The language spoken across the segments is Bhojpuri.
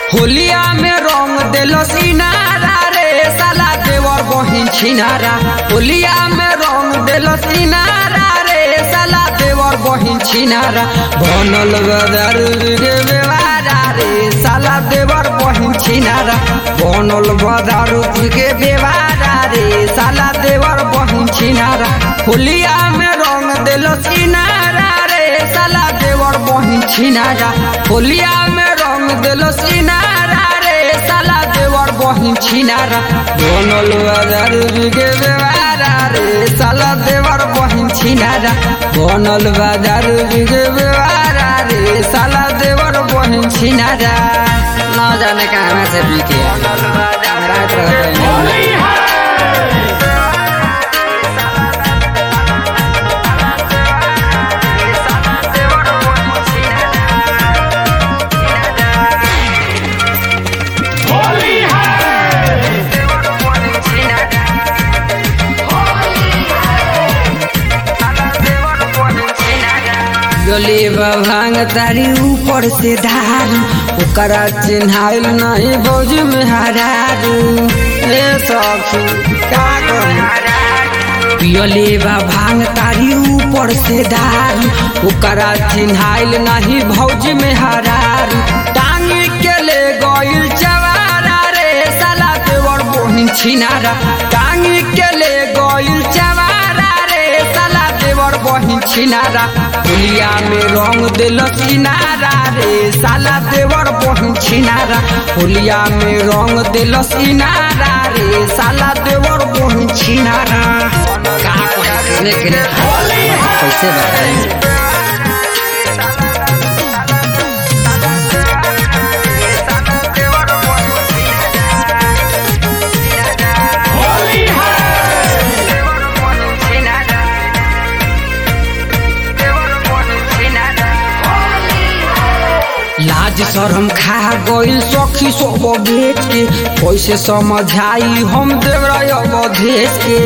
होलिया में रंग देलो सिनारा रे साला देवर बहिन छिनारा होलिया में रंग देलो सिनारा रे साला देवर बहिन छिनारा बनल बदर गे बेवारा रे साला देवर बहिन छिनारा बनल बदर गे बेवारा रे साला देवर बहिन छिनारा होलिया में रंग देलो सिनारा रे साला देवर बहिन छिनारा होलिया में रंग देलो सिनारा रे साला देवर बहिन छिनारा बनल बाजार बिगे बेवारा रे साला देवर बहिन छिनारा बनल बाजार बिगे बेवारा रे साला देवर बहिन छिनारा न जाने कहाँ से बिके रात रहते गले भांग तारी ऊपर से धारू ओकरा चिन्हाइल नहीं भौज में हरारू ए सखी का करी पियले बा भांग तारी ऊपर से धारू ओकरा चिन्हाइल नहीं भौज में हरारू टांग के ले गइल चवारा रे साला देवर बोहिन छिनारा टांग के ले गइल चवारा रे साला देवर बहिन छिनारा दुनिया में रंग दिल सिनारा रे साला देवर बहिन छिनारा होलिया में रंग दिल सिनारा रे साला देवर बहिन छिनारा का कहने के लिए कैसे बताएं लाज शरम खा गइल सखी सब बेच के कैसे समझाई हम देवराय अवधेश के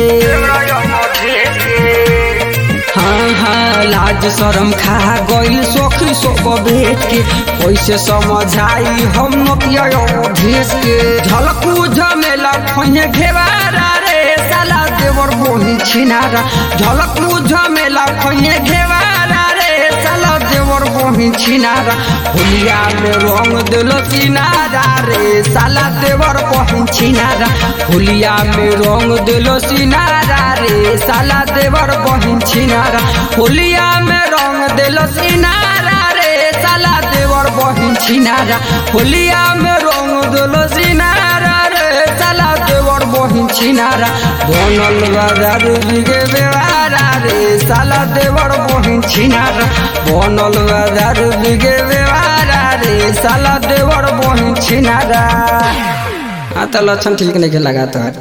हाँ हाँ लाज शरम खा गइल सखी सब बेच के कैसे समझाई हम नतिया अवधेश के झलकू झमेला खोने घेवारा रे साला देवर बोही छिनारा झलकू झमेला खोने घेवारा रे साला देवर बहिन छिनारा होलिया में रंग दिल सिनारा रे साला देवर बहिन छिनारा होलिया में रंग दिल सिनारा रे साला देवर बहिन छिनारा होलिया में रंग दिल सिनारा रे साला देवर बहिन छिनारा होलिया में रंग दिल सिनारा रे साला देवर बहिन छिनारा बनल बाजार बिगे बेवारा रे साला देवर बहिन छिनारा बनल बाजार बिगे बेवारा रे साला देवर बहिन छिनारा हाँ तो लक्षण ठीक नहीं लगा तो